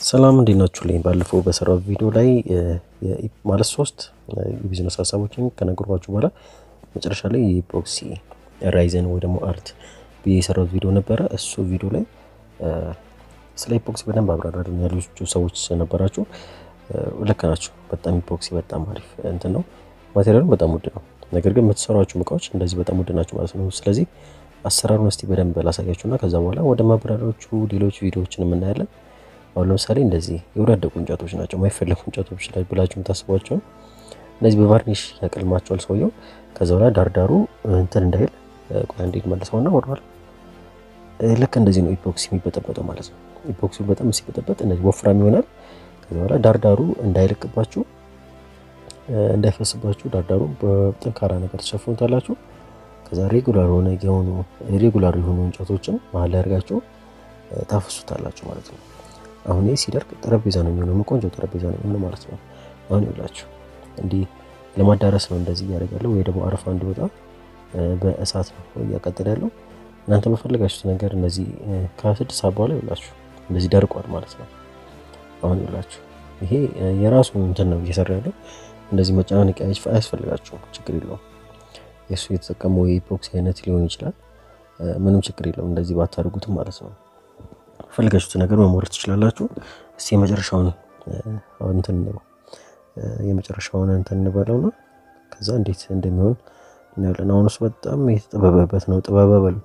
ሰላም እንዴት ናችሁልኝ? ባለፈው በሰራው ቪዲዮ ላይ ማለት ሶስት የቢዝነስ ሀሳቦችን ከነገርኳችሁ በኋላ መጨረሻ ላይ የኢፖክሲ ራይዘን ወይ ደግሞ አርት ብዬ የሰራሁት ቪዲዮ ነበረ። እሱ ቪዲዮ ላይ ስለ ኢፖክሲ በደንብ አብራራልን ያላችሁ ሰዎች ነበራችሁ። ልክ ናቸው። በጣም ኢፖክሲ በጣም አሪፍ እንትን ነው። ማቴሪያሉ በጣም ውድ ነው። ነገር ግን የምትሰሯቸው እቃዎች እንደዚህ በጣም ውድ ናቸው ማለት ነው። ስለዚህ አሰራሩን እስቲ በደንብ ላሳያችሁና ከዛ በኋላ ወደ ማብራሪያዎቹ ሌሎች ቪዲዮዎችን የምናያለን። አሁን ለምሳሌ እንደዚህ የወዳደቁ እንጨቶች ናቸው፣ የማይፈለጉ እንጨቶች ላይ ብላችሁ የምታስቧቸው እነዚህ በቫርኒሽ ያቀልማቸዋል ሰውየው። ከዛ በኋላ ዳርዳሩ እንትን እንዳይል ቆይ አንዴ መልሰውና ወደኋላ ልክ እንደዚህ ነው ኢፖክሲ የሚበጠበጠው ማለት ነው። ኢፖክሲው በጣም ሲበጠበጥ እንደዚህ ወፍራም ይሆናል። ከዛ በኋላ ዳርዳሩ እንዳይለቅባችሁ እንዳይፈስባችሁ ዳርዳሩ በጠንካራ ነገር ተሸፍኑታላችሁ። ከዛ ሬጉላር ሆነ የሆኑ ሬጉላር የሆኑ እንጨቶችን መሀል ላይ አድርጋችሁ ታፈሱታላችሁ ማለት ነው። አሁን ይህ ሲደርቅ ጠረጴዛ ነው የሚሆነው፣ ቆንጆ ጠረጴዛ ነው የሚሆነው ማለት ነው። አሁን ይላችሁ እንዲህ ለማዳረስ ነው እንደዚህ እያደረጋለሁ፣ ወይ ደግሞ አረፋ እንዲወጣ በእሳት ነው እያቀጠለ ያለው። እናንተ በፈለጋችሁት ነገር እነዚህ ከስድስት ሰዓት በኋላ ይላችሁ እንደዚህ ደርቋል ማለት ነው። አሁን ይላችሁ ይሄ የራሱ እንትን ነው እየሰራ ያለው። እንደዚህ መጨናነቅ አያስፈልጋችሁም፣ ችግር የለውም። የእሱ የተጠቀመው የኢፖክሲ አይነት ሊሆን ይችላል። ምንም ችግር የለውም። እንደዚህ ባታደርጉትም ማለት ነው። ፈልጋችሁት ነገር መሞር ትችላላችሁ። እስቲ የመጨረሻውን እንትን ነው የመጨረሻውን እንትን እንበለውና ከዛ እንዴት እንደሚሆን እናያለን። አሁን እሱ በጣም የተጠበበበት ነው። ጥበበ በሉት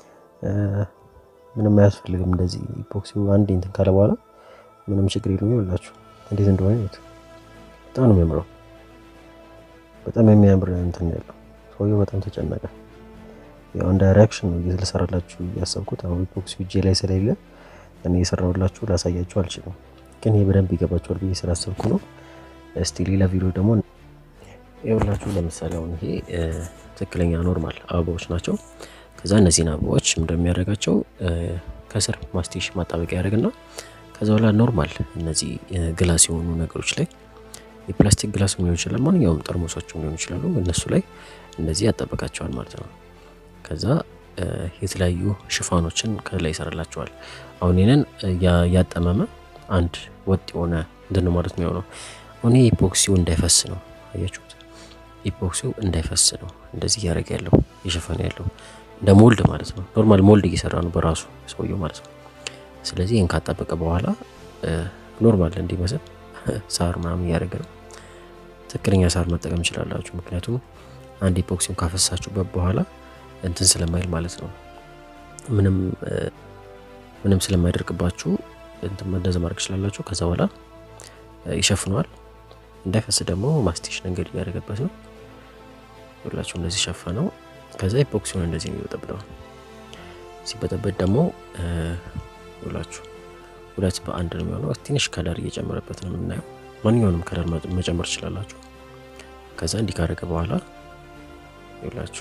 ምንም አያስፈልግም። እንደዚህ ኢፖክሲው አንድ እንትን ካለ በኋላ ምንም ችግር የለም። ይኸውላችሁ እንዴት እንደሆነ ይሁት በጣም ነው የሚያምረው። በጣም የሚያምር እንትን ያለው ሰውየው በጣም ተጨነቀ። ያው እንደ ሪያክሽን ነው ልሰራላችሁ ያሰብኩት። አሁን ኢፖክሲው እጄ ላይ ስለሌለ እኔ የሰራሁላችሁ ላሳያችሁ አልችልም፣ ግን ይሄ በደንብ ይገባችኋል ብዬ ስላሰብኩ ነው። እስቲ ሌላ ቪዲዮ ደግሞ ይኸውላችሁ። ለምሳሌ አሁን ይሄ ትክክለኛ ኖርማል አበባዎች ናቸው። ከዛ እነዚህን አበባዎች እንደሚያደርጋቸው ከስር ማስቲሽ ማጣበቂያ ያደርግና ከዛ በኋላ ኖርማል እነዚህ ግላስ የሆኑ ነገሮች ላይ የፕላስቲክ ግላስ ሊሆን ይችላል፣ ማንኛውም ጠርሙሶችም ሊሆኑ ይችላሉ። እነሱ ላይ እንደዚህ ያጣበቃቸዋል ማለት ነው። ከዛ የተለያዩ ሽፋኖችን ከላይ ይሰራላቸዋል። አሁን ይህንን ያጠመመ አንድ ወጥ የሆነ እንትን ማለት ነው የሆነው። አሁን ይህ ኢፖክሲው እንዳይፈስ ነው፣ አያችሁት? ኢፖክሲው እንዳይፈስ ነው እንደዚህ እያደረገ ያለው እየሸፈነ ያለው እንደ ሞልድ ማለት ነው። ኖርማል ሞልድ እየሰራ ነው በራሱ ሰውየው ማለት ነው። ስለዚህ ይህን ካጣበቀ በኋላ ኖርማል እንዲመስል ሳር ምናምን እያደረገ ነው። ትክክለኛ ሳር መጠቀም ይችላላችሁ። ምክንያቱም አንድ ኢፖክሲውን ካፈሳችሁበት በኋላ እንትን ስለማይል ማለት ነው። ምንም ምንም ስለማይደርቅባችሁ እንትን እንደዛ ማድረግ ትችላላችሁ። ከዛ በኋላ ይሸፍነዋል። እንዳይፈስ ደግሞ ማስቲሽ ነገር እያደረገበት ነው። ሁላችሁ እንደዚህ ሸፈነው። ከዛ ኢፖክሲውን እንደዚህ ነው ይበጠብጠዋል። ሲበጠበጥ ደግሞ ሁላችሁ ሁለት በአንድ ነው የሚሆነው። ትንሽ ከለር እየጨመረበት ነው የምናየው። ማንኛውንም ከለር መጨመር ትችላላችሁ። ከዛ እንዲህ ካደረገ በኋላ ይላችሁ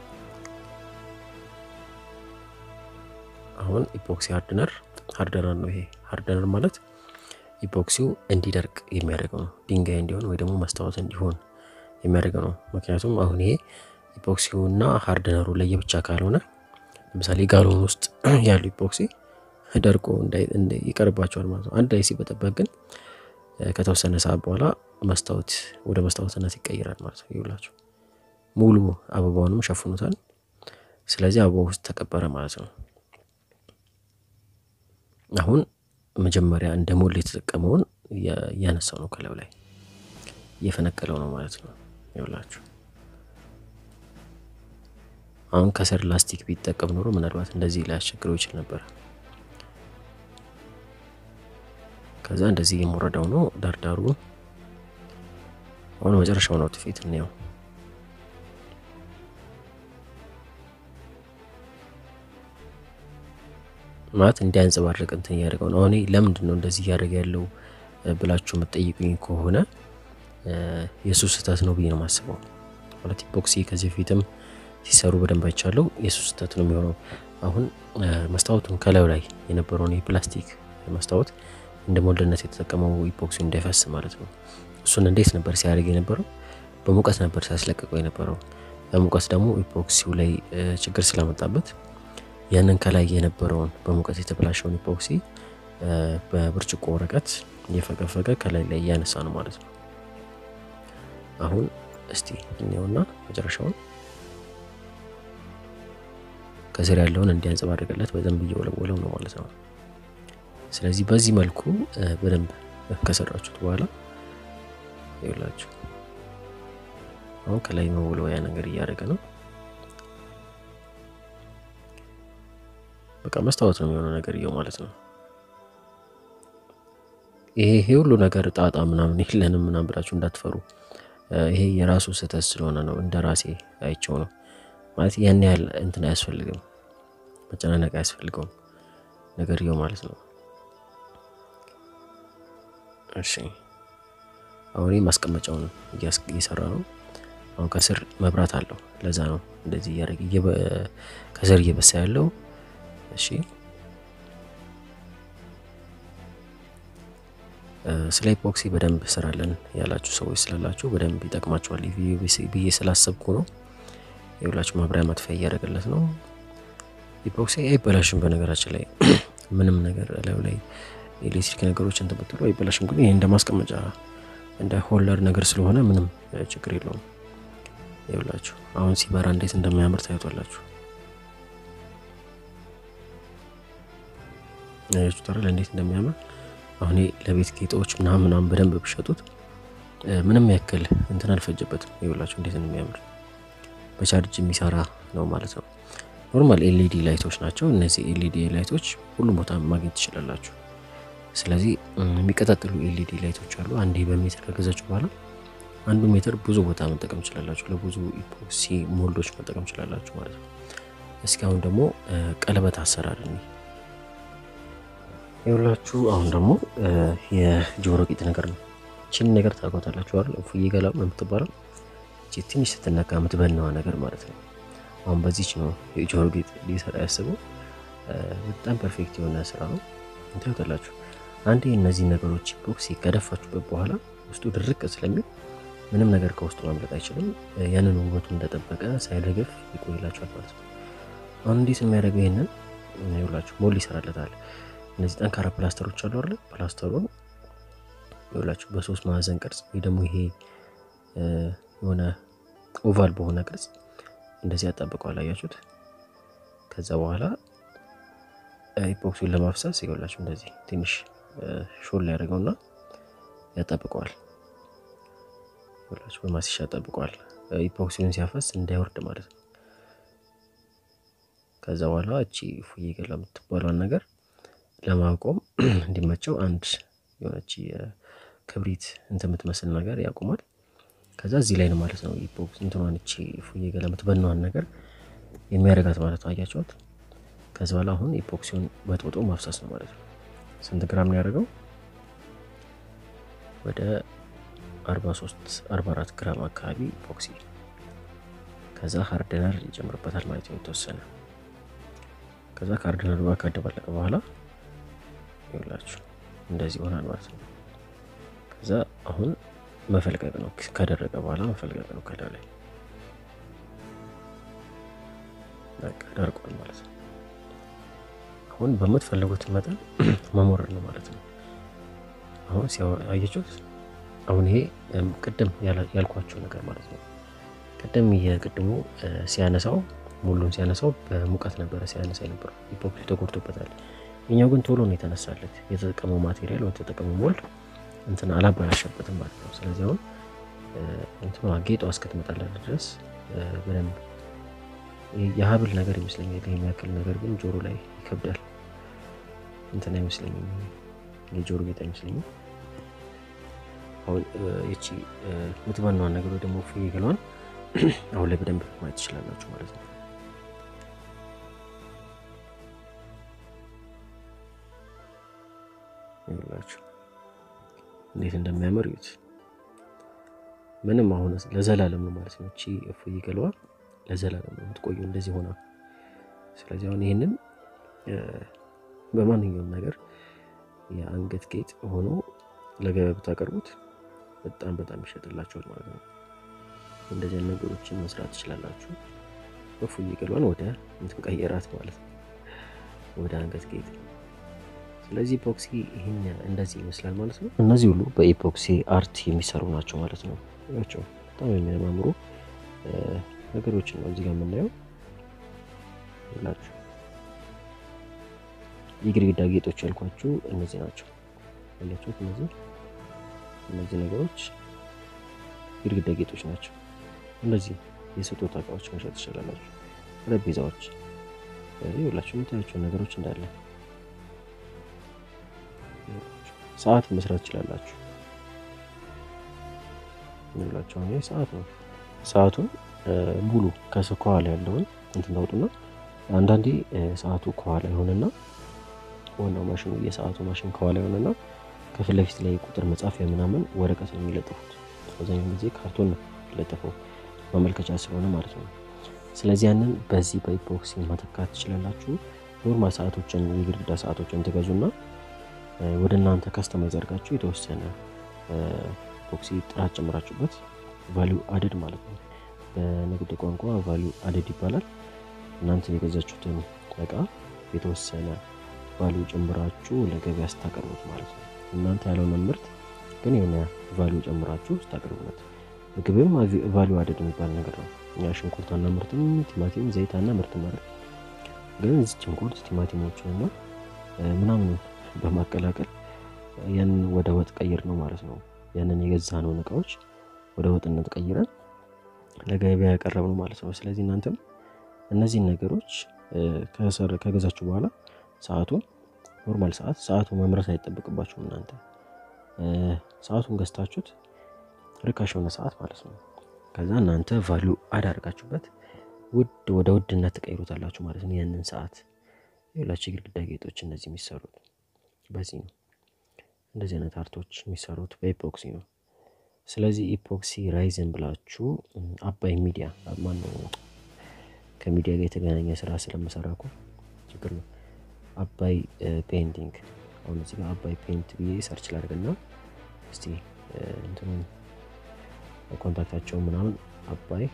አሁን ኢፖክሲ ሃርድነር ሃርደነር ነው። ይሄ ሃርደነር ማለት ኢፖክሲው እንዲደርቅ የሚያደርገው ነው። ድንጋይ እንዲሆን ወይ ደግሞ መስታወት እንዲሆን የሚያደርገው ነው። ምክንያቱም አሁን ይሄ ኢፖክሲውና ሃርድነሩ ለየብቻ ካልሆነ ለምሳሌ ጋሎን ውስጥ ያለው ኢፖክሲ ደርቆ ይቀርባቸዋል ማለት ነው። አንድ ላይ ሲበጠበቅ ግን ከተወሰነ ሰዓት በኋላ መስታወት ወደ መስታወትነት ይቀይራል ማለት ነው። ይውላችሁ ሙሉ አበባውንም ሸፍኑታል። ስለዚህ አበባው ውስጥ ተቀበረ ማለት ነው። አሁን መጀመሪያ እንደ ሞል የተጠቀመውን እያነሳው ነው፣ ከላዩ ላይ እየፈነቀለው ነው ማለት ነው። ይውላችሁ አሁን ከስር ላስቲክ ቢጠቀም ኖሮ ምናልባት እንደዚህ ሊያስቸግረው ይችል ነበር። ከዛ እንደዚህ የሞረዳው ነው ዳርዳሩ። አሁን መጨረሻው ነው ትፌት እንየው። ማለት እንዲያንጸባርቅ እንትን እያደረገው ነው። አሁን ለምንድን ነው እንደዚህ እያደረገ ያለው ብላችሁ የምትጠይቁኝ ከሆነ የእሱ ስህተት ነው ብዬ ነው የማስበው። ማለት ኢፖክሲ ከዚህ በፊትም ሲሰሩ በደንብ አይቻለው የእሱ ስህተት ነው የሚሆነው። አሁን መስታወቱን ከላዩ ላይ የነበረውን የፕላስቲክ መስታወት እንደ ሞልድነት የተጠቀመው ኢፖክሲ እንዳይፈስ ማለት ነው። እሱን እንዴት ነበር ሲያደርግ የነበረው? በሙቀት ነበር ሲያስለቀቀው የነበረው። በሙቀት ደግሞ ኢፖክሲው ላይ ችግር ስላመጣበት ያንን ከላይ የነበረውን በሙቀት የተበላሸውን ኢፖክሲ በብርጭቆ ወረቀት እየፈገፈገ ከላይ ላይ እያነሳ ነው ማለት ነው። አሁን እስቲ እኔውና መጨረሻውን ከስር ያለውን እንዲያንጸባርቅለት በደንብ እየወለወለው ነው ማለት ነው። ስለዚህ በዚህ መልኩ በደንብ ከሰራችሁት በኋላ ይውላችሁ አሁን ከላይ መወልወያ ነገር እያደረገ ነው። በቃ መስታወት ነው የሚሆነው ነገር እየው ማለት ነው። ይሄ ይሄ ሁሉ ነገር ጣጣ ምናምን የለንም ምናምን ብላችሁ እንዳትፈሩ። ይሄ የራሱ ስህተት ስለሆነ ነው። እንደ ራሴ አይቸው ነው ማለት ያን ያህል እንትን አያስፈልግም፣ መጨናነቅ አያስፈልገውም ነገርየው ማለት ነው። እሺ አሁን ማስቀመጫውን እየሰራ ነው። አሁን ከስር መብራት አለው። ለዛ ነው እንደዚህ እያደረገ ከስር እየበሳ ያለው። እሺ ስለ ኢፖክሲ በደንብ ስራለን ያላችሁ ሰዎች ስላላችሁ በደንብ ይጠቅማችኋል ብዬ ስላሰብኩ ነው። የሁላችሁ ማብሪያ ማጥፊያ እያደረገለት ነው። ኢፖክሲ አይበላሽም። በነገራችን ላይ ምንም ነገር ላዩ ላይ ኤሌክትሪክ ነገሮች እንትን ብትሉ አይበላሽም። ግን ይህ እንደ ማስቀመጫ እንደ ሆልደር ነገር ስለሆነ ምንም ችግር የለውም። ይኸውላችሁ አሁን ሲበራ እንዴት እንደሚያምር ታዩቷላችሁ። ያችሁታል እንዴት እንደሚያምር አሁን ለቤት ጌጦች ምናምን ምናምን በደንብ ብሸጡት ምንም ያክል እንትን አልፈጀበትም። ይኸውላችሁ እንዴት እንደሚያምር በቻርጅ የሚሰራ ነው ማለት ነው። ኖርማል ኤልኢዲ ላይቶች ናቸው እነዚህ ኤልኢዲ ላይቶች ሁሉም ቦታ ማግኘት ትችላላችሁ። ስለዚህ የሚቀጣጥሉ ኤልኢዲ ላይቶች አሉ። አንዴ በሜትር ከገዛችሁ በኋላ አንዱ ሜትር ብዙ ቦታ መጠቀም ትችላላችሁ። ለብዙ ኢፖክሲ ሞልዶች መጠቀም ትችላላችሁ ማለት ነው። እስኪ አሁን ደግሞ ቀለበት አሰራር እኔ ይኸውላችሁ አሁን ደግሞ የጆሮ ጌጥ ነገር ነው። ቺን ነገር ታውቋታላችሁ አይደል? እፉዬ ገላ ነው የምትባለው። እቺ ትንሽ ስትነካ የምትበናዋ ነገር ማለት ነው። አሁን በዚች ነው የጆሮ ጌጥ ሊሰራ ያስበው። በጣም ፐርፌክት የሆነ ስራ ነው። ታዩታላችሁ። አንዴ እነዚህ ነገሮች ኢፖክሲ ከደፋችሁበት በኋላ ውስጡ ድርቅ ስለሚል ምንም ነገር ከውስጡ ማምለጥ አይችልም። ያንን ውበቱ እንደጠበቀ ሳይረግፍ ይቆይላችኋል ማለት ነው። አሁን እንዴት የሚያደርገው ይሄንን ይኸውላችሁ ሞል ይሰራለታል። እነዚህ ጠንካራ ፕላስተሮች አሉ አይደል? ፕላስተሩን ይኸውላችሁ በሶስት ማዕዘን ቅርጽ ወይ ደግሞ ይሄ የሆነ ኦቫል በሆነ ቅርጽ እንደዚህ ያጣብቀዋል። አያችሁት? ከዛ በኋላ ኢፖክሲውን ለማፍሰስ ይኸውላችሁ እንደዚህ ትንሽ ሾል ያደርገውና ያጣብቀዋል። ይኸውላችሁ በማስሻ ያጣብቀዋል። ኢፖክሲውን ሲያፈስ እንዳይወርድ ማለት ነው። ከዛ በኋላ እቺ እፉዬ ገላ የምትባለውን ነገር ለማቆም እንዲመቸው አንድ የሆነች ክብሪት እንትን የምትመስል ነገር ያቆማል። ከዛ እዚህ ላይ ነው ማለት ነው ኢፖክሲ እንትኗን እቺ እፉዬ ገላ የምትበናዋን ነገር የሚያደርጋት ማለት ነው። አያቸዋት። ከዚ በኋላ አሁን ኢፖክሲውን በጥብጦ ማፍሰስ ነው ማለት ነው። ስንት ግራም ነው ያደረገው? ወደ 43 44 ግራም አካባቢ ኢፖክሲ። ከዛ ሃርድነር ይጨምርበታል ማለት ነው የተወሰነ። ከዛ ከሃርድነሩ ጋር ካደባለቀ በኋላ ይኸውላችሁ እንደዚህ ይሆናል ማለት ነው። ከዛ አሁን መፈልቀቅ ነው። ከደረቀ በኋላ መፈልቀቅ ነው። ከላይ ላይ በቃ ደርቋል ማለት ነው። አሁን በምትፈልጉት መጠን መሞረድ ነው ማለት ነው። አሁን አየችሁት። አሁን ይሄ ቅድም ያልኳቸው ነገር ማለት ነው። ቅድም የቅድሙ ሲያነሳው ሙሉን ሲያነሳው በሙቀት ነበረ ሲያነሳ የነበረው ኢፖክሲ ተጎድቶበታል። የኛው ግን ቶሎ ነው የተነሳለት። የተጠቀመው ማቴሪያል ወይ የተጠቀመው ሞልድ እንትን አላበላሸበትም ማለት ነው። ስለዚህ አሁን እንትኗ ጌጧ እስክትመጣለት ድረስ በደንብ የሀብል ነገር ይመስለኛል። ይህ የሚያክል ነገር ግን ጆሮ ላይ ይከብዳል። እንትን አይመስለኝም፣ የጆሮ ጌጥ አይመስለኝም። አሁን ይቺ የምትበናዋን ነገር ወይ ደግሞ እፉዬ ገላዋን አሁን ላይ በደንብ ማየት ትችላላችሁ ማለት ነው። ይላችሁ እንዴት እንደሚያምር እዩት። ምንም አሁን ለዘላለም ነው ማለት ነው። እቺ እፉዬ ገላዋ ለዘላለም ነው የምትቆዩ እንደዚህ ሆና። ስለዚህ አሁን ይህንን በማንኛውም ነገር የአንገት ጌጥ ሆኖ ለገበያ ብታቀርቡት በጣም በጣም ይሸጥላችኋል ማለት ነው። እንደዚህ አይነት ነገሮችን መስራት ትችላላችሁ። እፉዬ ገላዋን ወደ እንትን ቀየራት ማለት ነው፣ ወደ አንገት ጌጥ። ስለዚህ ኢፖክሲ ይህን እንደዚህ ይመስላል ማለት ነው። እነዚህ ሁሉ በኢፖክሲ አርት የሚሰሩ ናቸው ማለት ነው። ያቸው በጣም የሚያማምሩ ነገሮችን ነው እዚህ ጋር የምናየው ሁላችሁ የግድግዳ ጌጦች ያልኳችሁ እነዚህ ናቸው። ያላችሁት እነዚህ እነዚህ ነገሮች ግድግዳ ጌጦች ናቸው። እነዚህ የስጦታ እቃዎች መሸጥ ትችላላችሁ። ጠረጴዛዎች ሁላችሁ የምታያቸው ነገሮች እንዳለ ሰዓት መስራት ትችላላችሁ። ሁላችሁ አሁን ሰዓት ነው። ሰዓቱን ሙሉ ከስር ከኋላ ያለውን እንትን ታውጡና አንዳንዴ ሰዓቱ ከኋላ ይሆንና ዋናው ማሽኑ የሰዓቱ ማሽን ከኋላ ይሆንና ከፊት ለፊት ላይ ቁጥር መጻፊያ ምናምን ወረቀት ነው የሚለጥፉት። አብዛኛውን ጊዜ ካርቶን ነው የሚለጥፈው ማመልከቻ ስለሆነ ማለት ነው። ስለዚህ ያንን በዚህ በኢፖክሲ መተካት ትችላላችሁ። ኖርማል ሰዓቶችን የግድግዳ ሰዓቶችን ትገዙና ወደ እናንተ ከስተማይዝ አድርጋችሁ የተወሰነ ኢፖክሲ ጥራት ጨምራችሁበት ቫሊዩ አደድ ማለት ነው። በንግድ ቋንቋ ቫሊዩ አደድ ይባላል። እናንተ የገዛችሁትን እቃ የተወሰነ ቫሊዩ ጨምራችሁ ለገበያ ስታቀርቡት ማለት ነው። እናንተ ያለውን ምርት ግን የሆነ ቫሊዩ ጨምራችሁ ስታቀርቡት ምግብም ቫሊዩ አደድ የሚባል ነገር ነው። እኛ ሽንኩርት አናምርትም፣ ቲማቲም፣ ዘይት አናምርትም ማለት ግን እዚህ ሽንኩርት ቲማቲሞችን እና ምናምን በማቀላቀል ያንን ወደ ወጥ ቀይር ነው ማለት ነው። ያንን የገዛነውን እቃዎች ወደ ወጥነት ቀይረን ለገበያ ያቀረብ ነው ማለት ነው። ስለዚህ እናንተም እነዚህን ነገሮች ከገዛችሁ በኋላ ሰዓቱን ኖርማል ሰዓት ሰዓቱ መምረት አይጠበቅባችሁም። እናንተ ሰዓቱን ገዝታችሁት ርካሽ የሆነ ሰዓት ማለት ነው። ከዛ እናንተ ቫሊዩ አድ አድርጋችሁበት ውድ ወደ ውድነት ትቀይሩታላችሁ ማለት ነው። ያንን ሰዓት የሁላችሁ የግድግዳ ጌጦች እነዚህ የሚሰሩት በዚህ ነው። እንደዚህ አይነት አርቶች የሚሰሩት በኢፖክሲ ነው። ስለዚህ ኢፖክሲ ራይዘን ብላችሁ አባይ ሚዲያ ማነው ከሚዲያ ጋር የተገናኘ ስራ ስለምሰራ እኮ ችግር ነው። አባይ ፔይንቲንግ አሁን እዚህ ጋር አባይ ፔይንት ብዬ ሰርች ላድርግና እስቲ እንትኑን ኮንታክታቸውን ምናምን አባይ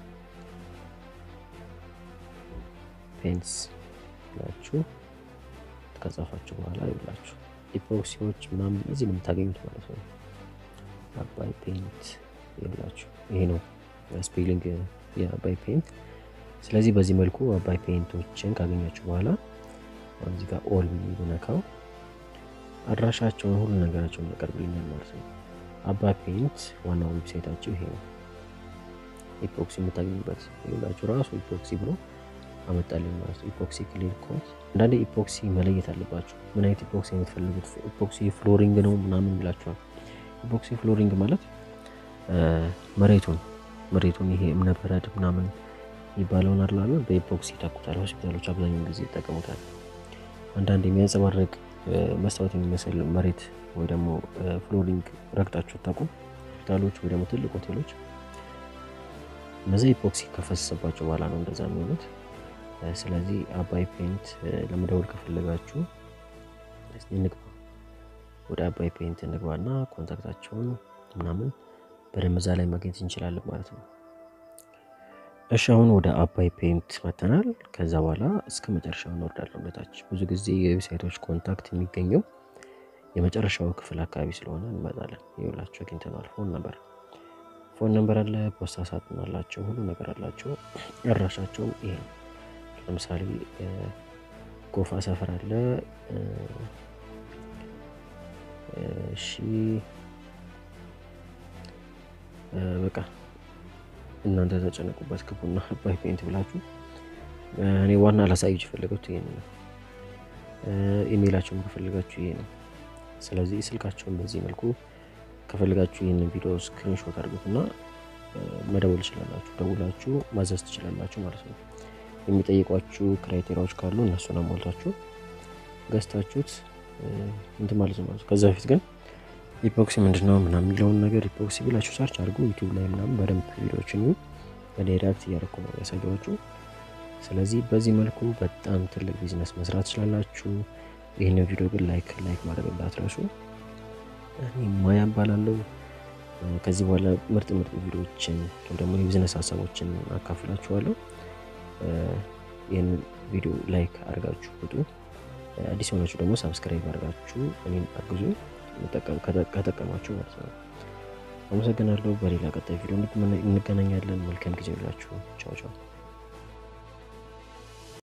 ፔንትስ ብላችሁ ከጻፋችሁ በኋላ ይብላችሁ ኢፖክሲዎች ምናምን እዚህ ነው የምታገኙት ማለት ነው። አባይ ፔንት ይብላችሁ ይሄ ነው ስፔሊንግ የአባይ ፔንት። ስለዚህ በዚህ መልኩ አባይ ፔንቶችን ካገኛችሁ በኋላ እዚህ ጋር ኦል ብነካው አድራሻቸውን ሁሉ ነገራቸውን ያቀርብልኛል ማለት ነው። አባይ ፔንት ዋናው ዌብሳይታቸው ይሄ ነው። ኢፖክሲ የምታገኙበት ይላችሁ ራሱ ኢፖክሲ ብሎ አመጣልኝ ማለት ነው። ኢፖክሲ ክሊር ኮት። አንዳንዴ ኢፖክሲ መለየት አለባችሁ። ምን አይነት ኢፖክሲ የምትፈልጉት ኢፖክሲ ፍሎሪንግ ነው ምናምን ይላችኋል። ኢፖክሲ ፍሎሪንግ ማለት መሬቱን መሬቱን ይሄ እምነበረድ ምናምን የሚባለውን አላለ በኢፖክሲ ይተኩታል። ሆስፒታሎች አብዛኛውን ጊዜ ይጠቀሙታል። አንዳንድ የሚያንጸባርቅ መስታወት የሚመስል መሬት ወይ ደግሞ ፍሎሪንግ ረግጣችሁ ታቁ ሆስፒታሎች ወይ ደግሞ ትልቅ ሆቴሎች እነዚህ ኢፖክሲ ከፈሰሰባቸው በኋላ ነው እንደዛ የሚሆኑት። ስለዚህ አባይ ፔንት ለመደወል ከፈለጋችሁ እንግባ፣ ወደ አባይ ፔንት እንግባና ኮንታክታቸውን ምናምን በደንብ እዛ ላይ ማግኘት እንችላለን ማለት ነው። እሺ አሁን ወደ አባይ ፔንት መተናል። ከዛ በኋላ እስከ መጨረሻው እንወርዳለን ወደታች። ብዙ ጊዜ የዌብሳይቶች ኮንታክት የሚገኘው የመጨረሻው ክፍል አካባቢ ስለሆነ እንመጣለን። ይኸውላችሁ አግኝተናል። ፎን ነበር ፎን ነበር አለ፣ ፖስታ ሳጥን አላቸው፣ ሁሉ ነገር አላቸው። አድራሻቸውም ይሄ ነው። ለምሳሌ ጎፋ ሰፈር አለ። እሺ በቃ እናንተ ተጨነቁበት ግቡና አባይ ፔንት ብላችሁ እኔ ዋና ላሳያችሁ የፈለጋችሁ ይሄን ነው። ኢሜይላቸውን ከፈለጋችሁ ይሄ ነው። ስለዚህ ስልካቸውን በዚህ መልኩ ከፈለጋችሁ ይህንን ቪዲዮ ስክሪንሾት አድርጉትና መደወል ትችላላችሁ። ደውላችሁ ማዘዝ ትችላላችሁ ማለት ነው። የሚጠይቋችሁ ክራይቴሪያዎች ካሉ እነሱን አሟልታችሁ ገዝታችሁት እንትን ማለት ነው። ከዛ በፊት ግን ኢፖክሲ ምንድነው ምናምን የሚለውን ነገር ኢፖክሲ ብላችሁ ሰርች አድርጉ። ዩቲዩብ ላይ ምናምን በደንብ ቪዲዮዎችን ወደ ሪያክት እያደረኩ ነው ያሳየኋችሁ። ስለዚህ በዚህ መልኩ በጣም ትልቅ ቢዝነስ መስራት ትችላላችሁ። ይህንን ቪዲዮ ግን ላይክ ላይክ ማድረግ እንዳትረሱ። እኔ ማያ እባላለሁ። ከዚህ በኋላ ምርጥ ምርጥ ቪዲዮዎችን ወይ ደግሞ የቢዝነስ ሀሳቦችን አካፍላችኋለሁ። ይህንን ቪዲዮ ላይክ አድርጋችሁ ውጡ። አዲስ የሆናችሁ ደግሞ ሳብስክራይብ አድርጋችሁ እኔን አግዙ ከጠቀማችሁ ማለት ነው። አመሰግናለሁ። በሌላ ቀጣይ ቪዲዮ እንገናኛለን። መልካም ጊዜ ይላችሁ። ቻው ቻው።